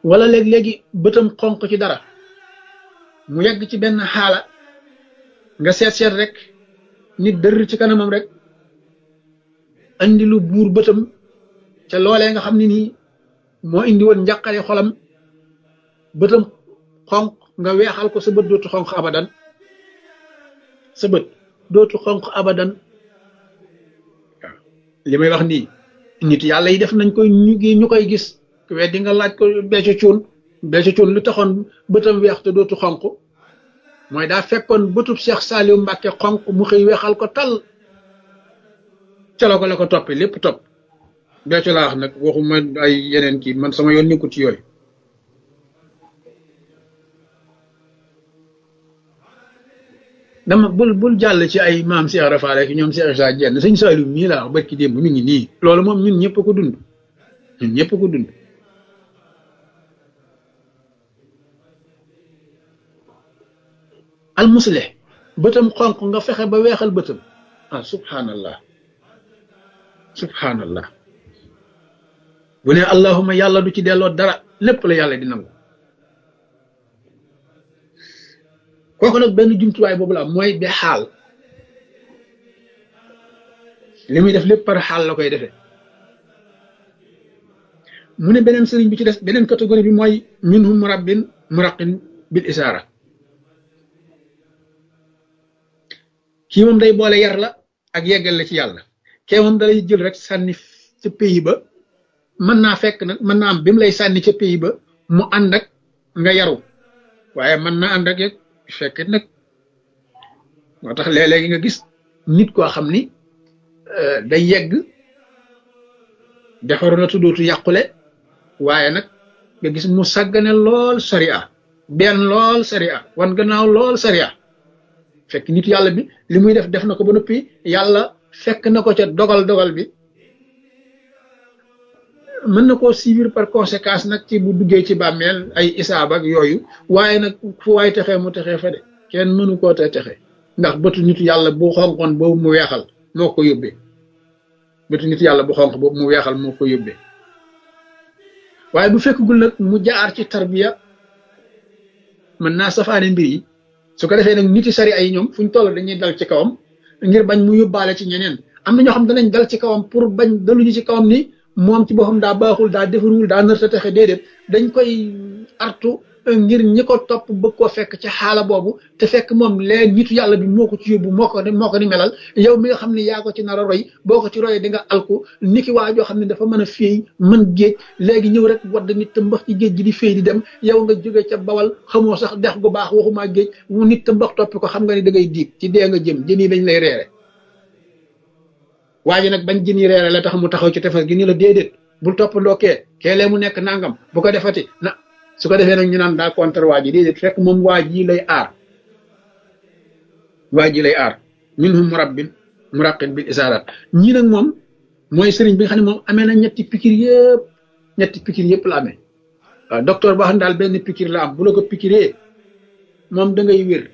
wala léeg-léegi bëtam xonq ci dara mu yegg ci benn xaala nga seet seet rek nit dër ci kanamam rek andi lu buur bëtam ca loolee nga xam ne nii moo indi woon njàqare xolam bëtam xonq nga weexal ko sa bët dootu xonq abadan sa bët dootu xonq abadan waaw li may wax nii nit yàlla yi def nañ koy ñu ñu koy gis weddi nga laaj ko becco cuun becco cuun lu taxoon bëtam weex te dootu xonq mooy daa fekkoon bëtub Cheikh Saliou Mbacke xonq mu xëy weexal ko tal ca la ko la ko toppee lépp topp becco laa wax nag waxuma ay yeneen kii man sama yoon nekkul ci yooyu dama bul bul jàll ci ay maam Cheikh Rafaale ki ñoom Cheikh Issa Dieng sëñ Saliou mii laa wax barki démb mi ngi nii loolu moom ñun ñëpp ko dund ñun ñëpp ko dund al muslih bëtam xonq nga fexe ba weexal bëtam ah subhanallah subhanallah bu ne allahuma yàlla du ci delloo dara lépp la yàlla di nangu kooku nag benn jumtuwaay boobu la mooy be xaal li muy def lépp par xaal la koy defee mu ne beneen sëriñ bi ci des beneen catégorie bi mooy minhum murabbin muraqin bil isaara kii moom day boole yar la ak yeggal la ci yàlla kee moom dalay jël rek sànni ca pays ba mën naa fekk nag mën naa am bi mu lay sànni ca pays ba mu ànd ak nga yaru waaye mën naa ànd ak fekk nag moo tax léeg-léegi nga gis nit koo xam ni day yegg defaru na tuddootu yàqule waaye nag nga gis mu sàggane lool sariya benn lool sariya wan gannaaw lool sariya fekk nit yàlla bi li muy def def na ko ba noppi yàlla fekk na ko ca dogal dogal bi mën na koo suivre par conséquence nag ci bu duggee ci bàmmeel ay isaab ak yooyu waaye nag fu waay texee mu texee fa de kenn mënu koo te texe ndax bëtu nit yàlla bu xonqoon boobu mu weexal moo ko yóbbee bëtu nit yàlla bu xonq boobu mu weexal moo ko yóbbee waaye bu fekkagul nag mu jaar ci tarbiya mën naa safaane mbir yi su ko defee nag niti sari ay ñoom fu ñu toll dañuy dal ci kawam ngir bañ mu yóbbaale ci ñeneen am na ñoo xam danañ dal ci kawam pour bañ daluñu ci kawam ni moom ci boppam daa baaxul daa defarul daa nër ta texe déedéet dañ koy artu ngir ñi ko topp bëgg koo fekk ci xaala boobu te fekk moom leen nitu yàlla bi moo ko ci yóbbu moo ko moo ko ni melal yow mi nga xam ne yaa ko ci nar a roy boo ko ci royee di nga alku niki waa joo xam ne dafa mën a féey mën géej léegi ñëw rek wadd nit te mbax ci géej gi di féey di dem yow nga jóge ca bawal xamoo sax dex gu baax waxumaa géej mu nit te mbax toppi ko xam nga ni da ngay diig ci dee nga jëm jën yi dañ lay reere waa ji nag bañ jën yi reere la tax mu taxaw ci tefes gi ni la déedéet bul toppandoo kee keelee mu nekk nangam bu ko defati na su ko defee nag ñu naan daa contre waa ji déedéet fekk moom waa ji lay aar waa ji lay aar minhum murabbin muraqin bil isaarat ñii nag moom mooy sëriñ bi nga xam ne moom amee na ñetti pikir yëpp ñetti pikir yëpp la amee waaw docteur boo xam ne daal benn pikir la am bu la ko pikiree moom da ngay wér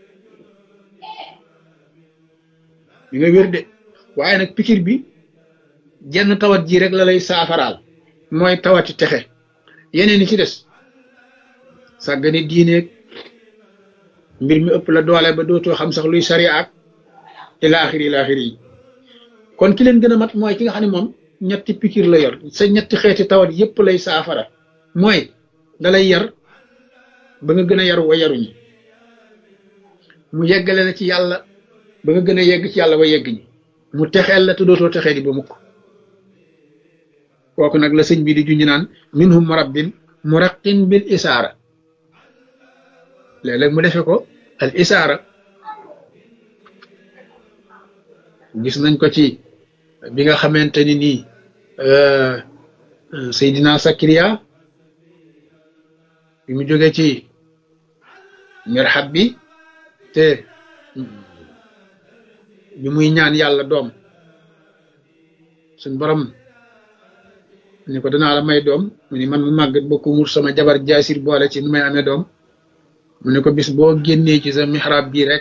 di nga wér de waaye nag pikir bi jenn tawat ji rek la lay saafaraal mooy tawati texe yeneen yi ci des sàggane diineeg mbir mi ëpp la doole ba dootoo xam sax luy sariya ak ilaaxiri ilaaxiri yi kon ki leen gën a mat mooy ki nga xam ne moom ñetti pikir la yor sa ñetti xeeti tawat yépp lay saafara mooy dalay yar ba nga gën a yaru wa yaruñi mu yeggale la ci yàlla ba nga gën a yegg ci yàlla wa yegg ñi mu texeel la te dootoo texee di ba mukk kooku nag la sëñ bi di juñu naan minhum murabbin muraqin bil isaara léeg-léeg mu defe ko al isaara gis nañ ko ci bi nga xamante ni nii Seydina Sakariya bi mu jóge ci mirxab bi te bi muy ñaan yàlla doom suñ borom ni ko danaa la may doom mu ni man mu màggat ba ku mur sama jabar jaasir boole ci nu may amee doom mu ne ko bis boo génnee ci sa mihrab bii rek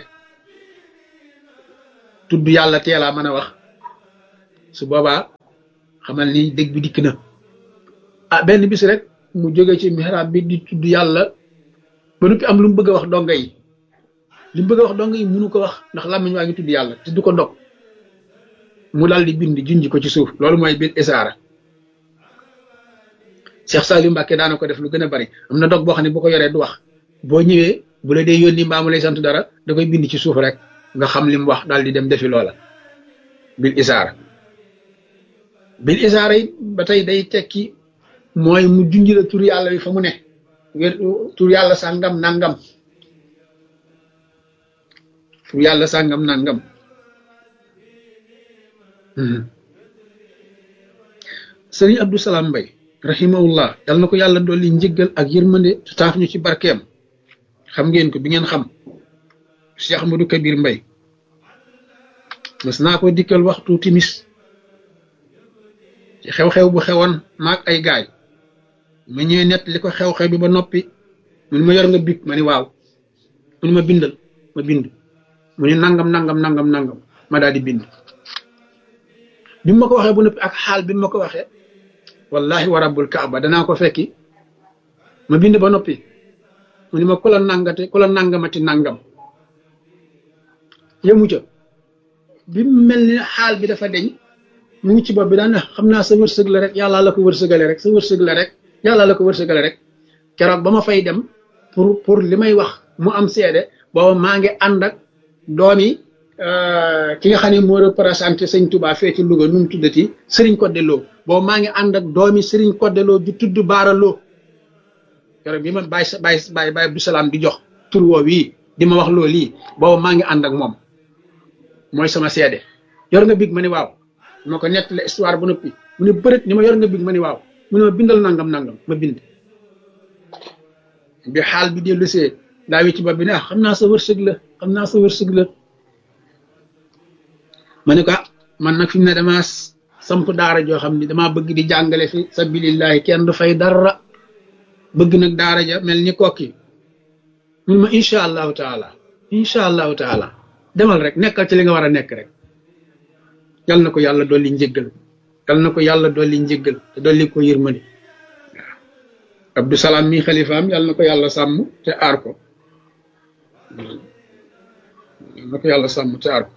tudd yàlla teelaa mën a wax su boobaa xamal ni dëgg bi dikk na ah benn bis rek mu jóge ci mihrab bi di tudd yàlla ba noppi am lu mu bëgg a wax donga yi li mu bëgg a wax donga yi munu ko wax ndax làmmiñ waa ngi tudd yàlla te du ko dog mu daal di bind junj ko ci suuf loolu mooy bil isaara Cheikh Saliou Mbacke daana ko def lu gën a bari am na dog boo xam ne bu ko yoree du wax boo ñëwee bu la dee yónni mbaa mu lay sant dara da koy bind ci suuf rek nga xam li mu wax daal di dem defi loola bil isaara bil isaara yi ba tey day tekki mooy mu junj la tur yàlla bi fa mu ne wér tur yàlla sàngam nangam tur yàlla sàngam nangam sëriñ Abdou Salam Mbay rahimahullah yal na ko yàlla dolli njëggal ak yërmande te taaf ñu ci barkeem xam ngeen ko bi ngeen xam Cheikh Ahmadou Kabir Mbay mas naa ko dikkal waxtu timis ci xew-xew bu xewoon maag ay gaay ma ñëwee nett li ko xew-xew bi ba noppi mun ma yor nga big ma ni waaw mun ma bindal ma bind mu ni nangam nangam nangam nangam ma daal di bind bi ma ko waxee bu noppi ak xaal bi ma ko waxee wallahi wa rabbul kaaba danaa ko fekki ma bind ba noppi mu ni ma ku la nangate ku la nangamati nangam yëmu ca bi mel ni xaal bi dafa deñ mu ngi ci bopp bi daan xam naa sa wërsëg la rek yàlla la ko wërsëgale rek sa wërsëg la rek yàlla la ko wërsëgale rek keroog ba ma fay dem pour pour li may wax mu am seede booba maa ngi ànd ak doomi ki nga xam ne moo représenté sëñ Touba fee ci Louga nu mu tuddati Serigne Codé Lo boobu maa ngi ànd ak doomi Serigne Codé Lo ju tudd Baara Lo keroog bi ma bàyyi sa bàyyi bàyyi bàyyi Abdou Salaam di jox tur woo wii di ma wax loo lii boobu maa ngi ànd ak moom mooy sama seede yor nga big ma ni waaw ma ko nettali histoire bu noppi mu ne bërët ni ma yor nga big ma ni waaw mu ne ma bindal nangam nangam ma bind bi xaal bi dellu see daa wi ci bopp bi ne ah xam naa sa wërsëg la xam naa sa wërsëg la ma ne ko man nag fi mu ne damaa samp daara joo xam ni damaa bëgg di jàngale fi sabilillahi kenn du fay dara bëgg nag daara ja mel ni kokki mun ma incha allahu taala incha allahu taala demal rek nekkal ci li nga war a nekk rek yal na ko yàlla dolli njëggal yal na ko yàlla dolli njëggal te dolli ko yërmande waaw Abdou Salaam mi xalifaam yal na ko yàlla sàmm te aar ko yal na ko yàlla sàmm te aar ko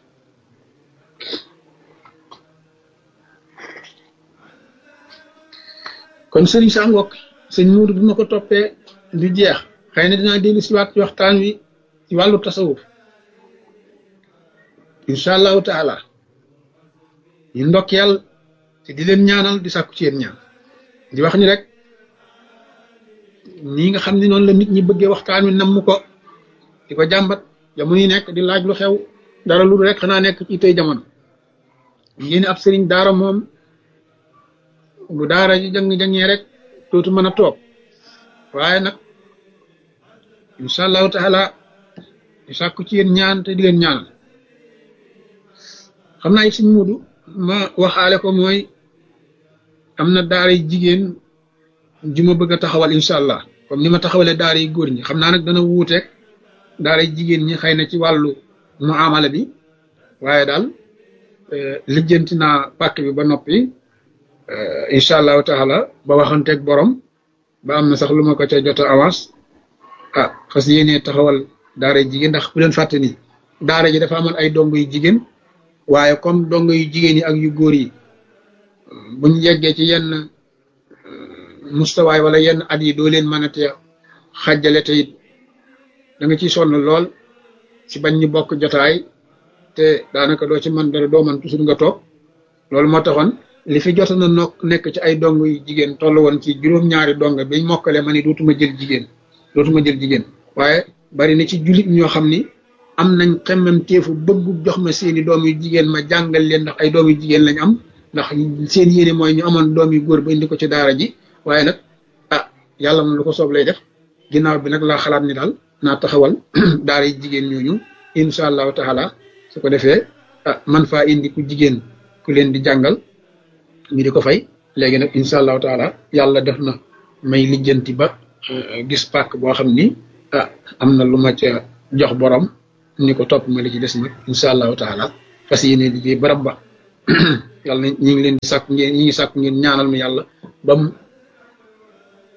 kon sëriñ sa ngokk sëñ muudu bi ma ko toppee du jeex xëy na dinaa dellu si waat ci waxtaan wi ci wàllu tasawuf incha allahu taala ñu ndokkeel te di leen ñaanal di sàkku ci yéen ñaan di wax ni rek nii nga xam ne noonu la nit ñi bëggee waxtaan wi namm ko di ko jàmbat jamono yi nekk di laaj lu xew dara lu rek xanaa nekk ci tey jamono yéen ab sëriñ daara moom bu daara ji jàng-jàngee rek dootu mën a toog waaye nag incha allahu taala di sàkku ci yéen ñaan te di leen ñaanal xam naa it suñ mudu ma waxaale ko mooy am na daara yi jigéen ju ma bëgg a taxawal incha allah comme ni ma taxawalee daara yi góor ñi xam naa nag dana wuuteeg daara yi jigéen ñi xëy na ci wàllu muamala bi waaye daal lijjanti naa pàkk bi ba noppi incha allahu taala ba waxanteeg borom ba am na sax lu ma ko ca jot a avance ah xas yéenee taxawal daara yu jigéen ndax bu leen fàtte ni daara ji dafa amoon ay dong yu jigéen waaye comme dong yu jigéen yi ak yu góor yi buñ yeggee ci yenn mustawaay wala yenn at yi doo leen mën a te xàjjale te it da nga ciy sonn lool ci bañ ñu bokk jotaay te daanaka doo ci mën dara doo mën toujours nga toog loolu moo taxoon li fi jot na nokk nekk ci ay dong yu jigéen toll woon ci juróom-ñaari dong biñ mokkale ma ni dootuma jël jigéen dootuma jël jigéen waaye bari na ci jullit ñoo xam ni am nañ xemmem teefu bëggu jox ma seeni doom yu jigéen ma jàngal leen ndax ay doom yu jigéen lañ am ndax seen yéene mooy ñu amoon doom yu góor ba indi ko ci daara ji waaye nag ah yàlla moom lu ko soob lay def ginnaaw bi nag laa xalaat ni daal naa taxawal daara yi jigéen ñooñu incha allahu taala su ko defee ah man faa indi ku jigéen ku leen di jàngal ñu di ko fay léegi nag incha allahu taala yàlla def na may lijjanti ba gis pàkk boo xam ni ah am na lu ma ca jox borom ni ko topp ma li ci des nag incha allahu taala fas yéene liggéey barab ba yàlla na ñi ngi leen di sàkk ngeen ñi ngi sàkk ngeen ñaanal mi yàlla ba mu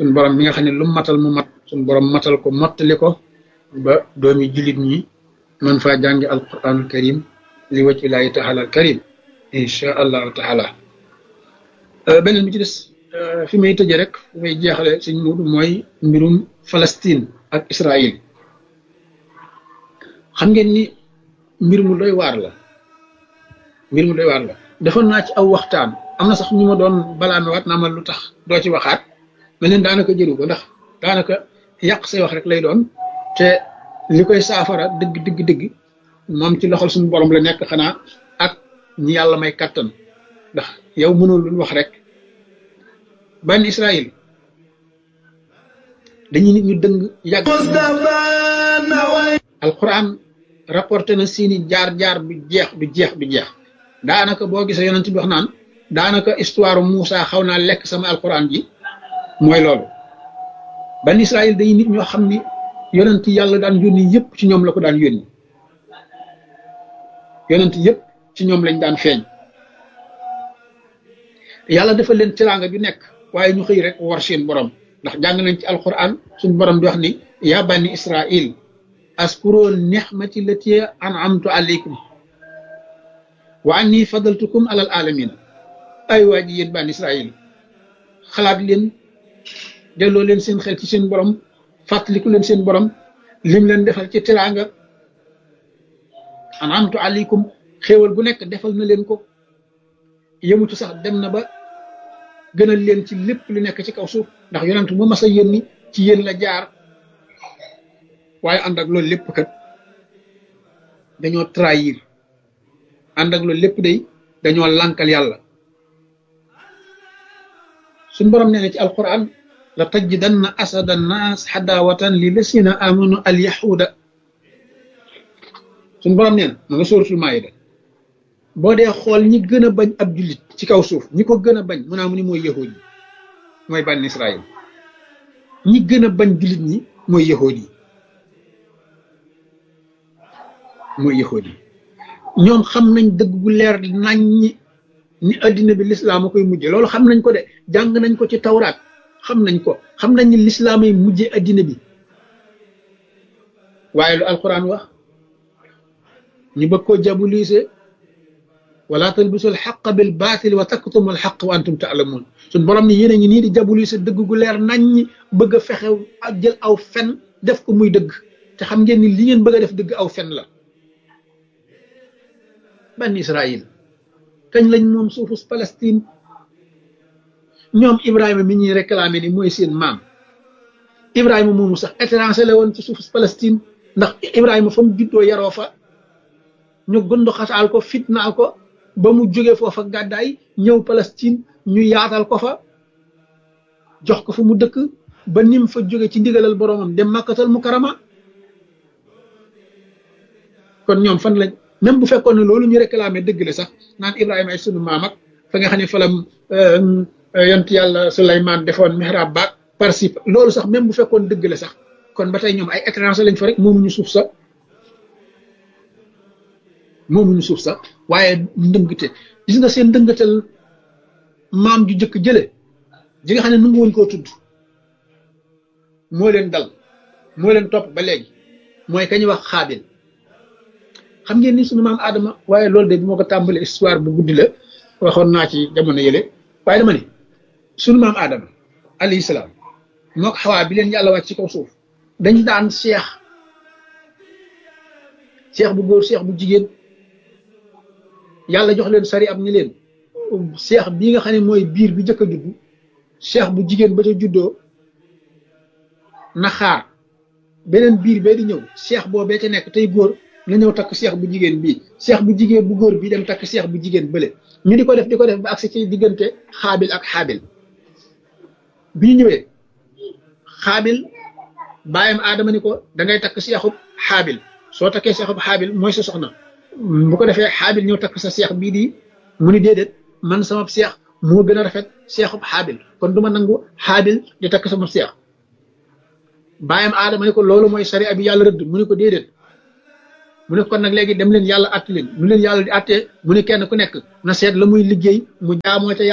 suñ borom mi nga xam ne lu matal mu mat suñ borom matal ko mottali ko ba doomi jullit ñi man faa jàngi alquranul karim li wacc ilaahi taala al karim insha allahu taala beneen bi ci des fi may tëje rek fi may jeexale suñ muudu mooy mbirum Palestine ak Israël xam ngeen ni mbir mu doy waar la mbir mu doy waar la defoon naa ci aw waxtaan am na sax ñu ma doon balaame waat naa ma lu tax doo ci waxaat ma leen daanaka jëru ko ndax daanaka yàq say wax rek lay doon te li koy saafara dëgg dëgg dëgg moom ci loxol suñu borom la nekk xanaa ak ñi yàlla may kattan ndax yow mënul lu wax rek ban Israël dañuy nit ñu dëng yàgg alquran rapporté na seeni jaar-jaar du jeex du jeex du jeex daanaka boo gisee yonent bi wax naan daanaka histoire Moussa xaw naa lekk sama alquran ji mooy loolu ban Israël day nit ñoo xam ni yonent yàlla daan yónni yëpp ci ñoom la ko daan yónni yonent yëpp ci ñoom lañ daan feeñ yàlla dafa leen teraanga ju nekk waaye ñu xëy rek war seen borom ndax jàng nañ ci alquran suñu borom di wax ni yaa bani Israël askuro nixmati lati an'amtu alaykum wa anni fadaltukum alal alamin ay waa ji yéen bani Israël xalaat leen delloo leen seen xel ci seen borom fàttaliku leen seen borom lim leen defal ci teraanga an'amtu alaykum xéewal bu nekk defal na leen ko yëmutu sax dem na ba gënal leen ci lépp lu nekk ci kaw suuf ndax yonent mu mas a yónni ci yéen la jaar waaye ànd ak loolu lépp kat dañoo trahir ànd ak loolu lépp day dañoo lànkal yàlla suñ borom nee na ci alquran la tajidanna asada nnaas xadaawatan li lasina amanu al yahuda suñ borom nee na ma nga sóoratul maayida boo dee xool ñi gën a bañ ab jullit ci kaw suuf ñi ko gën a bañ mu naa mu ni mooy yahuud yi mooy bànn Israël ñi gën a bañ jullit ñi mooy yahuud yi mooy yahuud yi ñoom xam nañ dëgg gu leer nañ ñi ni addina bi lislaam a koy mujje loolu xam nañ ko de jàng nañ ko ci tawraat xam nañ ko xam nañ ni lislaam ay mujje addina bi waaye lu alquran wax ñu bëgg koo jabulise wala talbisu alxaqa bil baatil wa taktumu alxaq wa antum taalamuun suñ borom ni yéen a ngi nii di jabulise dëgg gu leer nañ ñi bëgg a fexe ak jël aw fen def ko muy dëgg te xam ngeen ni li ngeen bëgg a def dëgg aw fen la ban Israël kañ lañ moom suufus Palestine ñoom Ibrahima mi ñuy réclamé ni mooy seen maam Ibrahima moomu sax étranger la woon ci suufus Palestine ndax Ibrahima fa mu juddoo yaroo fa ñu gund xataal ko fitnaal ko ba mu jóge foofa gàddaay ñëw Palestine ñu yaatal ko fa jox ko fu mu dëkk ba nim fa jóge ci ndigalal boromam dem màkkatal mu karama kon ñoom fan lañ même bu fekkoon ne loolu ñu réclamé dëgg la sax naan Ibrahima ay sunu maam ak fa nga xam ne fa la yont yàlla Souleymane defoon mihrab baag participe loolu sax même bu fekkoon dëgg la sax kon ba tey ñoom ay étranger lañ fa rek moomuñu suuf sax moomuñu suuf sax waaye ndëngte gis nga seen ndëngatal maam ju jëkk jële ji nga xam ne nangu woon koo tudd moo leen dal moo leen topp ba léegi mooy kañuy wax xaabil xam ngeen ni sunu maam Adama waaye loolu de bi moo ko tàmbali histoire bu guddi la waxoon naa ci jamono yële waaye dama ne sunu maam Adama alayhi salaam moo ko xawaa bi leen yàlla wàcc ci kaw suuf dañ daan seex seex bu góor seex bu jigéen yàlla jox leen sari ab ni leen seex bii nga xam ne mooy biir bi njëkk a judd seex bu jigéen ba ca juddoo na xaar beneen biir bee di ñëw seex boobee ca nekk tey góor na ñëw takk seex bu jigéen bii seex bu jigéen bu góor bii dem takk seex bu jigéen bële ñu di ko def di ko def ba agsi ci diggante xaabil ak xaabil bi ñu ñëwee xaabil bàyyam aadama ni ko da ngay takk seexub xaabil soo takkee seexub xaabil mooy sa soxna bu ko defee xaabil ñëw takk sa seex bii di mu ni déedéet man sama seex moo gën a rafet seexub xaabil kon du ma nangu xaabil di takk sama seex bàyyam aadama ni ko loolu mooy sariya bi yàlla rëdd mu ni ko déedéet mu ne kon nag léegi dem leen yàlla àtt leen lu leen yàlla di àttee mu ne kenn ku nekk na seet la muy liggéey mu jaamoo ca yàlla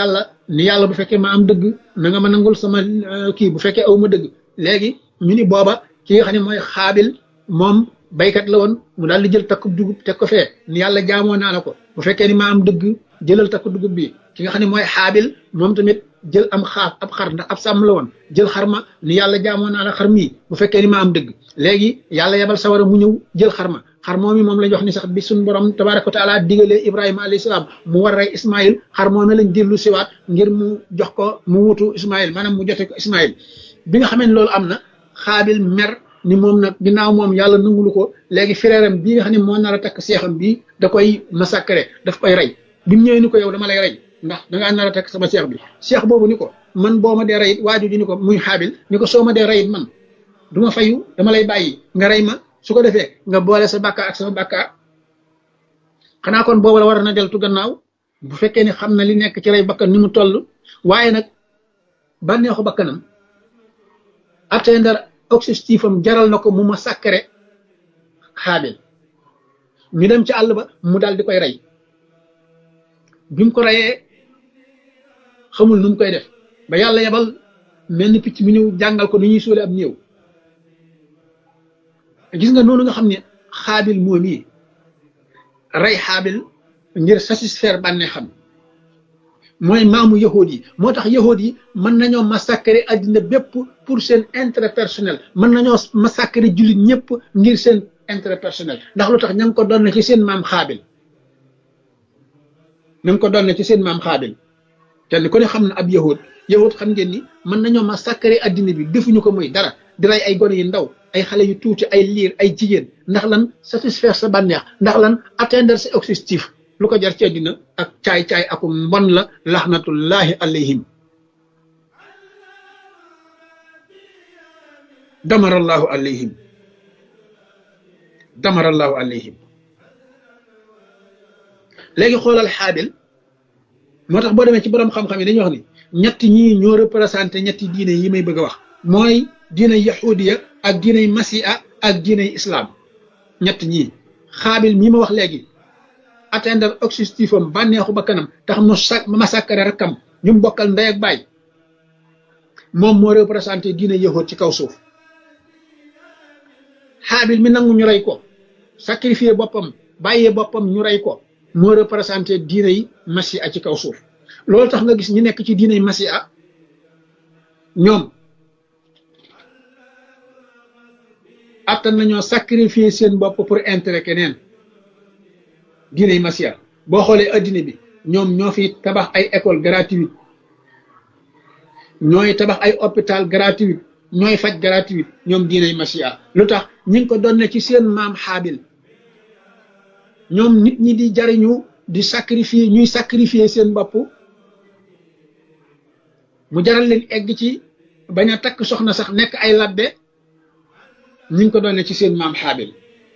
ni yàlla bu fekkee ma am dëgg na nga ma nangul sama kii bu fekkee aw ma dëgg léegi ñu ni booba ki nga xam ne mooy xaabil moom baykat la woon mu daal di jël takku dugub teg ko fee ni yàlla jaamoo naa la ko bu fekkee ni ma am dëgg jëlal takku dugub bi ki nga xam ne mooy xaabil moom tamit jël am xaaf ab xar ndax ab sàmm la woon jël xar ma ni yàlla jaamoo naa la xar mii bu fekkee ni ma am dëgg léegi yàlla yebal sawara mu ñëw jël xar ma xar moom mi moom lañ wax ni sax bi suñ borom tabaraka wa taala digalee ibrahima alayhi salaam mu war rey ismail xar moom lañ dellu siwaat ngir mu jox ko mu wutu ismail maanaam mu jote ko ismail bi nga xamee ne loolu am na xaabil mer ni moom nag ginnaaw moom yàlla nangulu ko léegi frèram bii nga xam ne moo nar a takk seexam bii da koy massacrer daf koy rey bi mu ñëwee ni ko yow dama lay rey ndax dangaa nar a takk sama seex bi seex boobu ni ko man boo ma dee reyit waaju ji ni ko muy xaabil ni ko soo ma dee reyit man du ma fayu dama lay bàyyi nga rey ma su ko defee nga boole sa bàkkaar ak sama bàkkaar xanaa kon boobu la war na deltu gannaaw bu fekkee ni xam na li nekk ci rey bakkan ni mu toll waaye nag bànneexu bakkanam atteindre objectif am jaral na ko mu ma sàkkare xaabil ñu dem ci àll ba mu daal di koy rey bi mu ko reyee xamul nu mu koy def ba yàlla yebal mel ni picc mi ñëw jàngal ko ni ñuy suule ab néew gis nga noonu nga xam ne xaabil moom yi rey xaabil ngir satisfaire bànnee xam mooy maamu yahood yi moo tax yahood yi mën nañoo massacrer àddina bépp pour seen intérêt personnel mën nañoo massacrer jullit ñëpp ngir seen intérêt personnel ndax lu tax ña ngi ko doon ci seen maam xaabil ña ngi ko doon ci seen maam xaabil kenn ku ne xam na ab yahood yahood xam ngeen ni mën nañoo massacrer àddina bi defuñu ko muy dara di rey ay gone yu ndaw ay xale yu tuuti ay liir ay jigéen ndax lan satisfaire sa bànneex ndax lan atteindre sa objectif lu ko jar ci àddina ak caay-caay aku mbon la laxnatullahi alayhim damarallahu alayhim damarallahu alayhim léegi xoolal xaabil moo tax boo demee ci borom xam-xam yi dañuy wax ni ñetti ñii ñoo représenté ñetti diine yi may bëgg a wax mooy diine yahudiya ak diiney masiha ak diiney islam ñett ñii xaabil mii ma wax léegi atteindre objectif am bànneexu ba kanam tax mu sa massacre rakkam ñu mu bokkal ndey ak baay moom moo représenté diine yahud ci kaw suuf xaabil mi nangu ñu rey ko sacrifier boppam bàyyee boppam ñu rey ko moo représenté diine yi masiha ci kaw suuf loolu tax nga gis ñi nekk ci diine yi masiha ñoom attan nañoo sacrifier seen bopp pour intérêt keneen diiney masiya boo xoolee addina bi ñoom ñoo fi tabax ay école gratuite ñooy tabax ay hôpital gratuite ñooy faj gratuite ñoom diiney masiya lu tax ñi ngi ko doon ci seen maam xaabil ñoom nit ñi di jariñu di sacrifier ñuy sacrifier seen bopp mu jaral leen egg ci bañ a takk soxna sax nekk ay labbe ñu ngi ko doon ci seen maam xaabil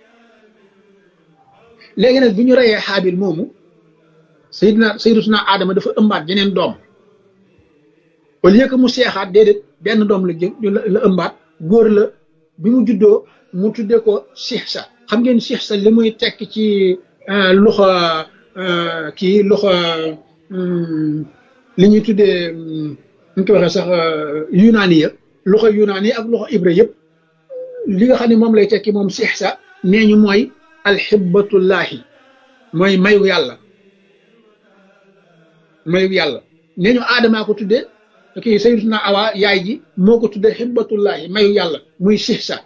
léegi nag bi ñu reyee xaabil moomu sayidna sayidatuna aadama dafa ëmbaat jeneen doom au lieu que mu seexaat déedéet benn doom la jë la ëmbaat góor la bi mu juddoo mu tuddee ko sixsa xam ngeen sixsa li muy tekk ci loxo kii loxo li ñuy tuddee ñu ko waxee sax yunaani ya loxo yunaani ak loxo ibra yëpp li nga xam ne moom lay tekki moom sixsa nee ñu mooy alxibbatullahi mooy mayu yàlla mayu yàlla nee ñu aadamaa ko tudde kii sayyidatuna awa yaay ji moo ko tudde xibbatullahi mayu yàlla muy sixsa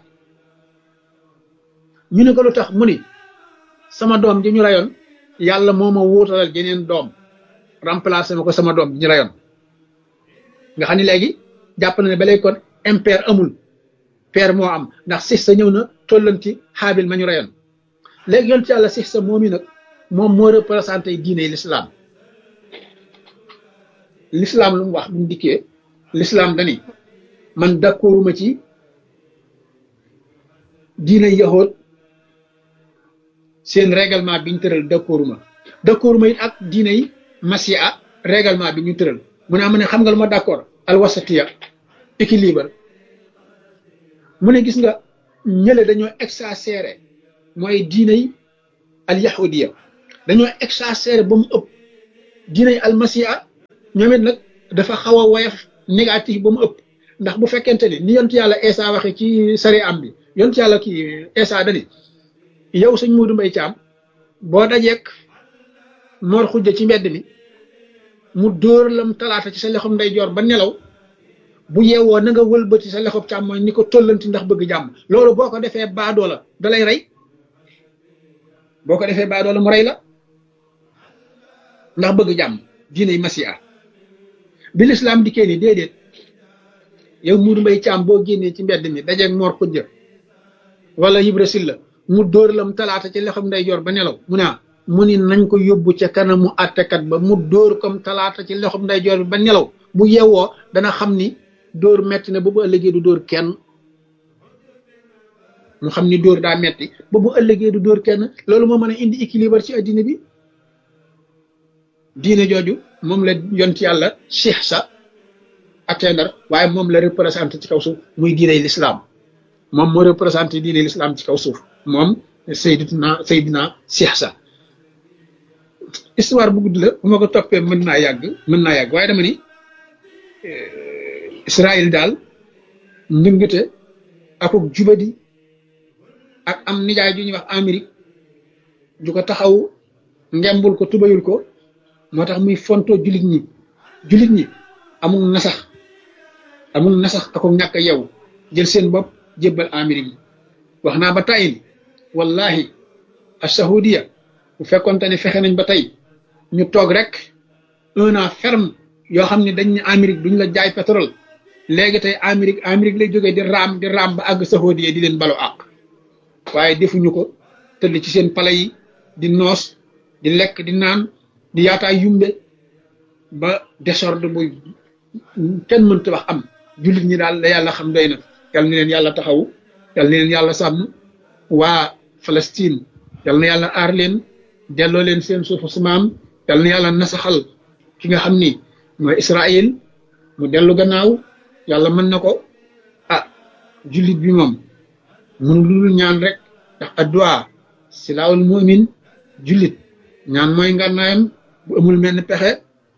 ñu ne ko lu tax mu ni sama doom ji ñu rayoon yàlla moo ma wuutalal jeneen doom remplacé ma ko sama doom ji ñu rayoon nga xam ne léegi jàpp na ne ba léegi kon impair amul père moo am ndax six sa ñëw na tollanti xaabil ma ñu rayoon léegi yonent yàlla six sa moom yi nag moom moo représenté diine l'islam l'islam lu mu wax bu mu dikkee l'islam dani man d'accorduma ci diine yahood seen règlement bi ñu tëral d'accorduma d'accorduma it ak diine yi masiha règlement bi ñu tëral mu ne am ne xam nga lu ma d'accord alwasatiya équilibre mu ne gis nga ñële dañoo exagéré mooy diiney al yahudiya dañoo exagéré ba mu ëpp diiney al masiha ñoom it nag dafa xaw a woyof négatif ba mu ëpp ndax bu fekkente ni ni yont yàlla Esa waxe ci sari am bi yont yàlla kii Esa dani yow sëñ Muudu Mbay Caam boo dajeek moor xujja ci mbedd mi mu dóor lam talaata ci sa lexum ndeyjoor ba nelaw bu yeewoo na nga wëlbati sa lexub càmmooñ ni ko tollanti ndax bëgg jàmm loolu boo ko defee baadoo la da lay rey boo ko defee baadoo la mu rey la ndax bëgg jàmm diiney masiya bi lislaam dikkee ni déedéet yow Muudu Mbay Caam boo génnee ci mbedd mi dajeeg moor xujja wala Ibra Silla mu dóor lam talaata ci lexum ndeyjoor ba nelaw mu ne mu ni nañ ko yóbbu ca kanamu àttekat ba mu dóor comme talaata ci lexum ndeyjoor bi ba nelaw bu yeewoo dana xam ni dóor metti na ba bu ëllëgee du dóor kenn mu xam ni dóor daa metti ba bu ëllëgee du dóor kenn loolu moo mën a indi équilibre ci addina bi diine jooju moom la yont yàlla cheikh sa atteindre waaye moom la représenté ci kaw suuf muy diiney l'islam moom moo représenté diiney l'islam ci kaw suuf moom Seydina Seydina cheikh sa histoire bu gudd la bu ma ko toppee mën naa yàgg mën naa yàgg waaye dama ni Israël daal ndëngate akuk jubadi ak am nijaay ju ñuy wax Amérique ju ko taxaw ngembul ko tubayul ko moo tax muy fonto jullit ñi jullit ñi amul nasax amul nasax akuk ñàkk yow jël seen bopp jébbal Amérique yi wax naa ba tàyyi ni wallahi as-sahudiya bu fekkonte ne fexe nañ ba tey ñu toog rek un an ferme yoo xam ne dañ ne Amérique duñ la jaay pétrole léegi tey Amérique Amérique lay jógee di raam di raam ba àgg saxoodiye di leen balu àq waaye defuñu ko tëdd ci seen pale yi di noos di lekk di naan di yaataay yumbe ba désordre bu kenn mënta wax am jullit ñi daal la yàlla xam doy na yal na leen yàlla taxaw yal na leen yàlla sàmm waa Palestine yal na yàlla aar leen delloo leen seen suufu su maam yal na yàlla nasaxal ki nga xam ni mooy Israël mu dellu gannaaw yàlla mën na ko ah jullit bi moom mënu lulu ñaan rek ndax addu'a silaawul mu'min jullit ñaan mooy ngànnaayam bu amul menn pexe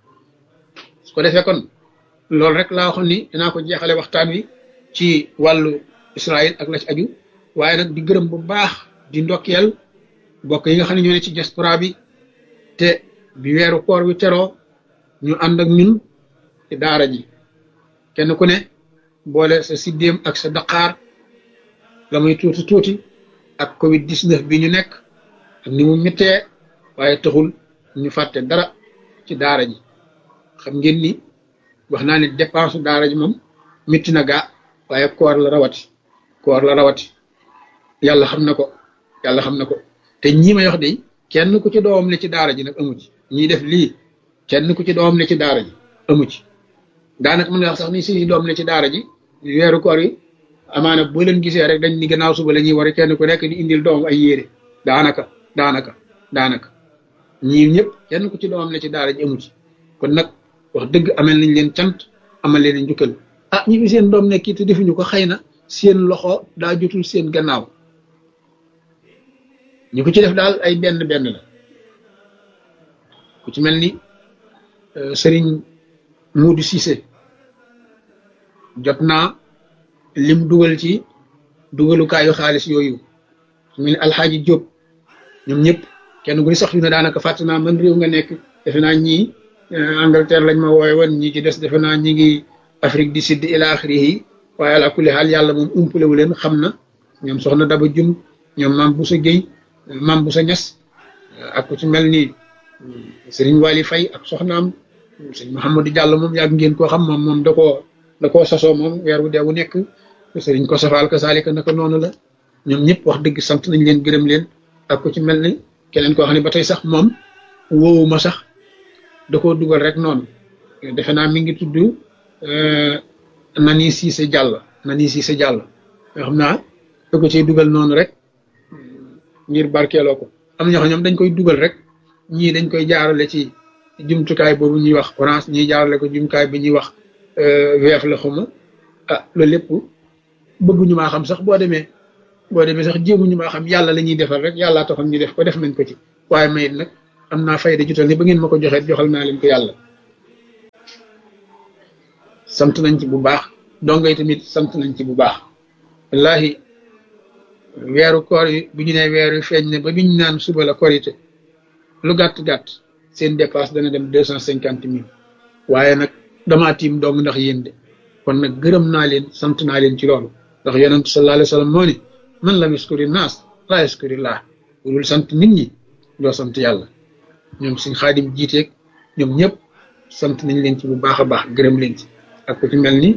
su ko defee kon loolu rek laa waxoon ni dinaa ko jeexale waxtaan wi ci wàllu Israël ak la ci aju waaye nag di gërëm bu baax di ndokkeel mbokk yi nga xam ne ñoo ne ci diaspora bi te bi weeru koor wi teroo ñu ànd ak ñun ci daara ji kenn ku ne boole sa siddéem ak sa daqaar la muy tuuti tuuti ak covid 19 bi ñu nekk ak ni mu méttee waaye taxul ñu fàtte dara ci daara ji xam ngeen ni wax naa ne dépense daara ji moom métti na gaa waaye koor la rawati koor la rawati yàlla xam na ko yàlla xam na ko te ñii may wax de kenn ku ci doomam ne ci daara ji nag amu ci ñiy def lii kenn ku ci doomam ne ci daara ji amu ci daanaka mën nga wax sax ni suñu doom ne ci daara ji weeru koor yi amaana boo leen gisee rek dañ ni gannaaw suba la ñuy war kenn ku nekk di indil doom ay yére daanaka daanaka daanaka ñii ñëpp kenn ku ci doomam ne ci daara ji amu ci kon nag wax dëgg amel nañ leen cant amal leen njukkal ah ñi fi seen doom nekk te defuñu ko xëy na seen loxo daa jotul seen gannaaw ñu ko ci def daal ay benn benn la ku ci mel ni sëriñ Muudu Cissé jot naa lim dugal ci dugalukaayu xaalis yooyu su mel ni alxaaji Jóob ñoom ñëpp kenn ku ni sax fi ne daanaka fàtte naa man réew nga nekk defe naa ñii Angleterre lañ ma wooye woon ñii ci des defe naa ñi ngi Afrique du Sud ila axirihi waaye ala kulli xaal yàlla moom umpalewu leen xam na ñoom soxna Daba Jum ñoom maam Boussa Guèye maam Boussa Ñas ak ku ci mel ni sëriñ Wali Fay ak soxnaam sëñ Mouhamadou Diallo moom yàgg ngeen koo xam moom moom da koo da koo sasoo moom weer wu dee wu nekk sëriñ ko safaal ka saalika naka noonu la ñoom ñëpp wax dëgg sant nañ leen gërëm leen ak ku ci mel ni keneen koo xam ne ba tey sax moom woowu ma sax da koo dugal rek noonu defe naa mi ngi tudd Nani Cissé Diallo Nani Cissé Diallo yoo xam naa da ko ciy dugal noonu rek ngir barkeeloo ko am na ñoo xam ñoom dañ koy dugal rek ñii dañ koy jaarale ci jumtukaay boobu ñuy wax orange ñii jaarale ko jumtukaay bi ñuy wax weef la xuma ah loolu lépp bëgguñu maa xam sax boo demee boo demee sax jéemuñu maa xam yàlla la ñuy defal rek yàllaa taxoon ñu def ko def nañ ko ci waaye mayit nag am naa fayda jutal ni ba ngeen ma ko joxee joxal naa leen ko yàlla sant nañ ci bu baax dongo yi tamit sant nañ ci bu baax wallahi weeru koor yi bu ñu nee weer yu feeñ ne ba biñ naan suba la korité lu gàtt-gàtt seen dépasse dana dem deux cent cinquante mille waaye nag damaa tiim dong ndax yéen de kon nag gërëm naa leen sant naa leen ci loolu ndax yonent sallallahu alayhi wa sallam moo ni man lam yaskuri naas laa yaskuri laa dul sant nit ñi doo sant yàlla ñoom suñ xaadim jiiteeg ñoom ñëpp sant nañ leen ci bu baax a baax gërëm leen ci ak ku ci mel ni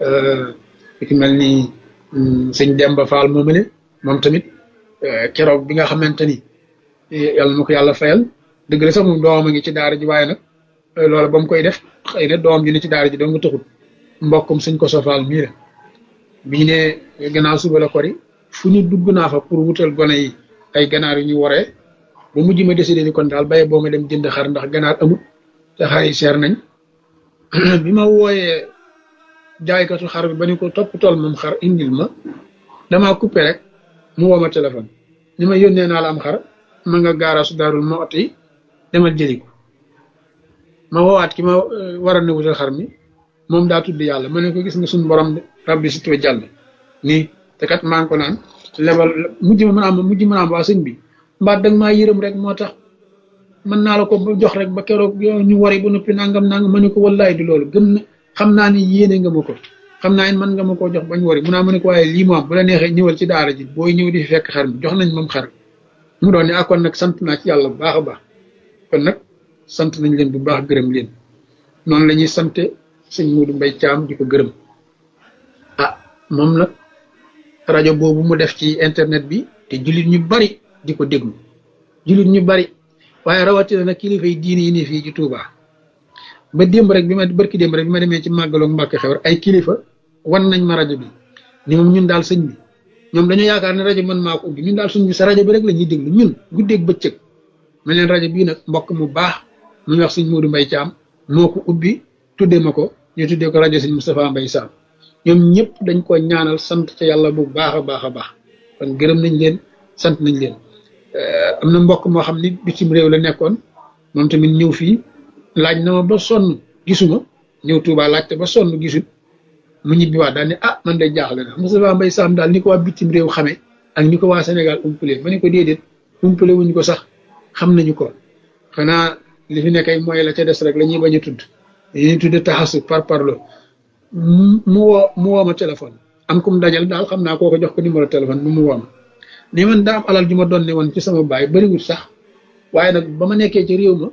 ku ci mel ni sëñ Demba Fall moomale moom tamit keroog bi nga xamante ni yàlla na ko yàlla fayal dëgg la sax moom doomam a ngi ci daara ji waaye nag loola ba mu koy def xëy na doom ji ne ci daara ji doo nga taxul mbokkum suñ ko sofaal mii la bi ñu ne gannaaw suba la kori fu ñu dugg naa fa pour wutal gone yi ay ganaar yu ñu waree ba mujj ma décidé ni kon daal baye boo ma dem jënd xar ndax ganaar amut te xar yi seer nañ bi ma wooyee jaaykatu xar bi ba ni ko topp tool moom xar indil ma damaa coupé rek mu woo ma téléphone ni ma yónnee naa la am xar ma nga gaaraasu daarul ma ot yi demal jëli ko ma woowaat ki ma war a ne wutal xar mi moom daa tudd yàlla ma ne ko gis nga suñu borom rabbi si tuwe jàll nii te kat maa ngi ko naan lebal mujj ma mën a am mujj mën a am waa sëñ bi mbaat danga maa yërëm rek moo tax mën naa la ko jox rek ba keroog ñu wari ba noppi nangam nangam ma ne ko wallaay di loolu gëm na xam naa ni yéene nga ma ko xam naa ni mën nga ma koo jox bañ wari mu naa ma ne ko waaye lii moom bu la neexee ñëwal ci daara ji booy ñëw di fi fekk xar mi jox nañ moom xar mu doon ne ah kon nag sant naa ci yàlla bu baax a baax kon nag sant nañ leen bu baax gërëm leen noonu la ñuy sante sëñ Modou Mbaye Thiam di ko gërëm ah moom nag rajo boobu mu def ci internet bi te jullit ñu bari di ko déglu jullit ñu bari waaye rawatina nag kilifa yi diine yi ne fii ci Touba ba démb rek bi ma barki démb rek bi ma demee ci màggaloog Mbàkke xewar ay kilifa wan nañ ma rajo bi ni moom ñun daal sëñ bi ñoom dañoo yaakaar ne rajo man maa ko ubbi ñun daal suñ bi sa rajo bi rek la ñuy déglu ñun guddeeg bëccëg ma leen rajo bii nag mbokk mu baax mu wax sëñ Modou Mbaye Thiam moo ko ubbi tuddee ma ko ñu tuddee ko rajo sëñ Moustapha Mbaye Sam ñoom ñëpp dañ ko ñaanal sant ca yàlla bu baax a baax a baax kon gërëm nañ leen sant nañ leen am na mbokk moo xam ni bitim réew la nekkoon moom tamit ñëw fii laaj na ma ba sonn gisuma ñëw Touba laajte ba sonn gisul mu ñibbi waat daal ne ah man de jaaxle na Moustapha Mbaye Sam daal ni ko waa bitim réew xamee ak ni ko waa Sénégal umpale ma ne ko déedéet umpale wuñ ko sax xam nañu ko xanaa li fi nekkay mooy la ca des rek la ñuy bañ a tudd dañuy tudd taxasu par parlo mu woo mu woo ma téléphone am kum dajal daal xam naa koo ko jox ko numéro téléphone bi mu woo ma ni man daa am alal ju ma doon ne woon ci sama baay bëriwul sax waaye nag ba ma nekkee ci réew ma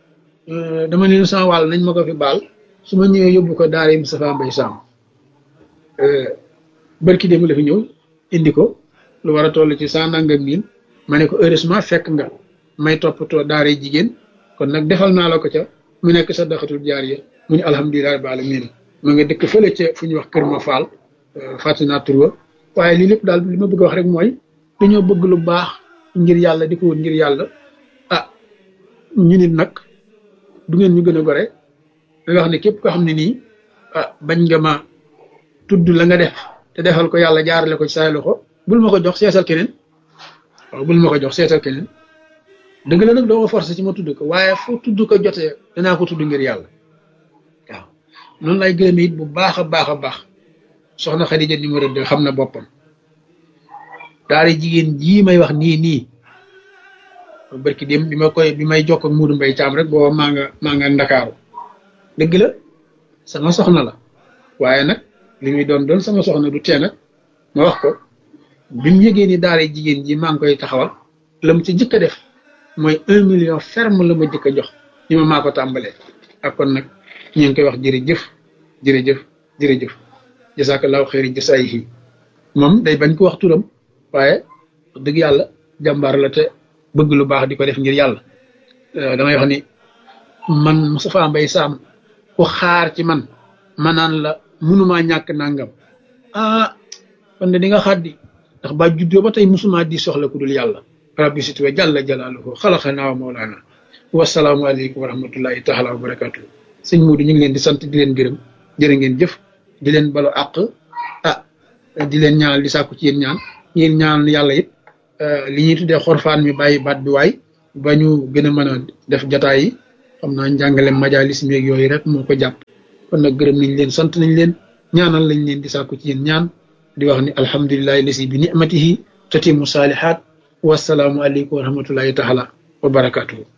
dama leen sama wàll nañ ma ko fi baal su ma ñëwee yóbbu ko daara Moustapha Mbaye Sam bërki dem la fi ñëw indi ko lu war a toll ci cent nangam mille ma ne ko heureusement fekk nga may toppatoo daara jigéen kon nag defal naa la ko ca mu nekk sa daxatul jaariya mu ne alhamdulilah rabbil alamin ma nga dëkk fële ca fu ñuy wax kër ma faal fàtte naa tur wa waaye lii lépp daal li ma bëgg wax rek mooy dañoo bëgg lu baax ngir yàlla di ko wut ngir yàlla ah ñu nit nag du ngeen ñu gën a gore da wax ne képp ko xam ne nii ah bañ nga ma tudd la nga def te defal ko yàlla jaarale ko ci say loxo bul ma ko jox seetal keneen waaw bul ma ko jox seetal keneen dëgg la nag doo ma forcé ci ma tudd ko waaye fu tudd ko jotee danaa ko tudd ngir yàlla waaw noonu lay gërëme it bu baax a baax a baax soxna Xadija numéro deux xam na boppam daara jigéen jii may wax nii nii barki dem bi ma koy bi may jokk ak Modou Mbaye Thiam rek booba maa nga maa nga ndakaaru dëgg la sama soxna la waaye nag li muy doon doon sama soxna du tee nag ma wax ko bi mu yëgee ni daara jigéen ji maa ngi koy taxawal la mu ci jëkk a def mooy un million ferme la ma jëkk a jox ni ma maa ko tàmbalee ak kon nag ñu ngi koy wax jërëjëf jërëjëf jërëjëf jasakallahu xeeri jasaayihi moom day bañ ko wax turam waaye dëgg yàlla jàmbaar la te bëgg lu baax di ko def ngir yàlla damay wax ni man Moustapha Mbaye Sam ku xaar ci man ma naan la munumaa ñàkk nangam ah kon de di nga xaddi ndax ba juddoo ba tey musuma di soxla ku dul yàlla rabbi situwa jàlla jalaaluhu xalaqanaa wa mawlaana wasalaamu aleykum wa rahmatullahi taala wa barakatuh sëñ Moodu ñu ngi leen di sant di leen gërëm jërë ngeen jëf di leen balu àq ah di leen ñaanal di sàkku ci yéen ñaan ngeen ñaanal yàlla it li ñuy tuddee xorfaan mi bàyyi baat bi waay ba ñu gën a mën a def jataay yi xam naa njàngale majalis meeg yooyu rek moo ko jàpp kon nag gërëm nañ leen sant nañ leen ñaanal lañ leen di sàkku ci yéen ñaan di wax ni alhamdulilahi lasi bi nicmatihi tatimu saalihaat wasalaamu aleykum wa rahmatullahi taala wa barakatuhu